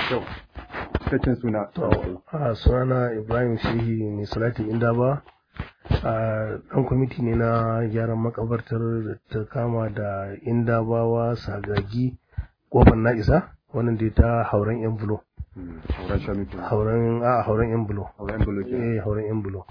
kyau cikakken suna a sunana ibrahim shehi mai salatin inda ba a dan kwamiti ne na gyaran makabartar da ta kama da indabawa sagagi kofar na isa wannan da ta hauren yan bulo hauren shanu ke hauren a hauren yan bulo hauren bulo ke eh hauren yan bulo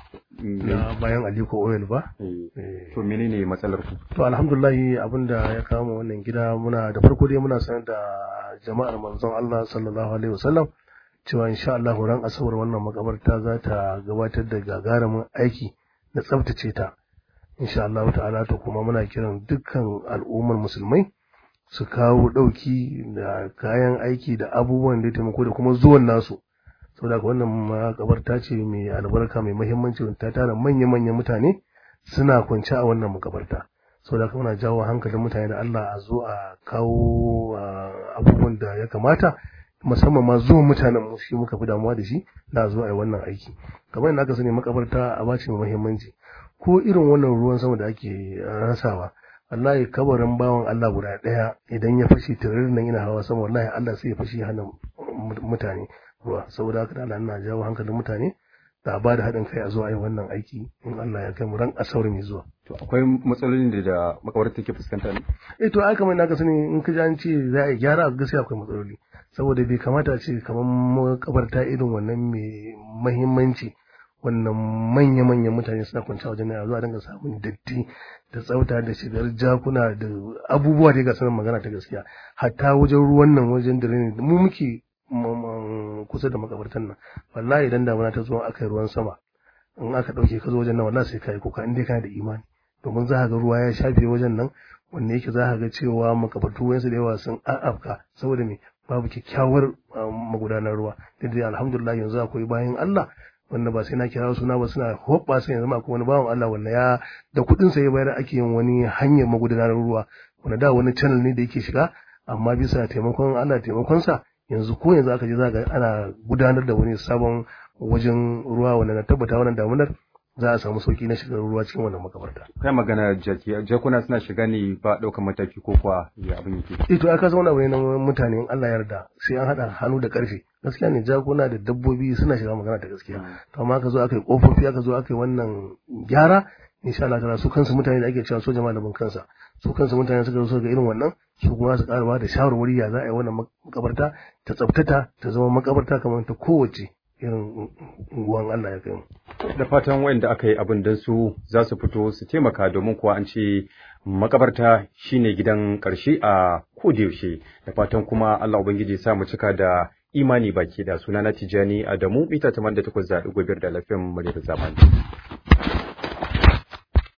na bayan aliko oil ba Eh. to menene matsalar ku to alhamdulahi abinda ya kama wannan gida muna da farko dai muna sanar da jama'ar manzon Allah sallallahu alaihi wasallam cewa insha Allah ran asabar wannan makabarta za ta gabatar da gagarumin aiki na tsaftace ta insha Allah ta'ala to kuma muna kiran dukkan al'ummar musulmai su kawo dauki da kayan aiki da abubuwan da ya taimako da kuma zuwan nasu saboda haka wannan makabarta ce mai albarka mai muhimmanci wanda ta tara manya-manyan mutane suna kwance a wannan makabarta saboda haka muna jawo hankalin mutane da Allah a zo a kawo ah, abubuwan da ya kamata musamman ma zuwan mutanen mu shi muka fi damuwa da shi da zo a yi wannan aiki kamar yadda aka sani makabarta a bace mai muhimmanci ko irin wannan ruwan sama da ake rasawa wallahi kabarin bawan Allah guda ɗaya idan ya fashe tiririn nan yana hawa sama wallahi Allah sai ya fashe hana mutane ruwa saboda haka da Allah ina jawo hankalin mutane da a ba da haɗin kai a zo a yi wannan aiki in Allah ya kai mu ran asabar mai zuwa to akwai matsalolin da da makabartar take fuskanta ne eh to ai kamar naka sani in ka ji an ce za a yi gyara a gaskiya akwai matsaloli saboda bai kamata a ce kamar makabarta irin wannan mai mahimmanci wannan manya-manyan mutane suna kwanci a wajen a zuwa dinga samun datti da tsafta da shigar jakuna da abubuwa da ga sanin magana ta gaskiya hatta wajen ruwan nan wajen da mu muke m- m- kusa da makabartan nan wallahi idan damuna ta zo aka yi ruwan sama in aka ɗauke ka zo wajen nan wallahi sai ka yi kuka in dai kana da imani domin za ka ga ruwa ya shafe wajen nan wanda yake za ka ga cewa makabartu wayansu da yawa sun a'afka saboda me babu kyakkyawar um, magudanar ruwa duk da alhamdulillah yanzu akwai bayan Allah wanda ba sai na kira suna ba suna hoɓɓa sai yanzu ma akwai wani bawan Allah wanda ya da kuɗin sa ya bayar ake yin wani hanyar magudanar ruwa wanda da wani channel ne da yake shiga amma bisa taimakon Allah taimakon sa yanzu ko yanzu aka je za ga ana gudanar da wani sabon wajen ruwa wanda na tabbata wannan damunar za a samu sauki na shigar ruwa cikin wannan makabarta kai magana jaki jakuna suna shiga ne ba ɗaukar mataki ko kuwa ya abin yake eh to aka zauna wani na mutane in Allah ya yarda sai an hada hannu da karfe gaskiya ne jakuna da dabbobi suna shiga magana ta gaskiya to amma aka zo aka yi kofofi aka zo aka yi wannan gyara insha Allah ta'ala su kansu mutane da ake cewa soja malamin kansa su kansu mutane suka zo ga irin wannan su kuma su karba da shawarwari ya za a yi wannan makabarta ta tsaftata ta zama makabarta kamar ta kowace irin unguwan Allah ya kai mu da fatan wayanda aka yi abin don su za su fito su taimaka domin kuwa an ce makabarta shine gidan ƙarshe a yaushe da fatan kuma Allah ubangiji ya sa mu cika da imani baki da sunana Tijani Adamu mita 88.5 da lafiyan mu da zamani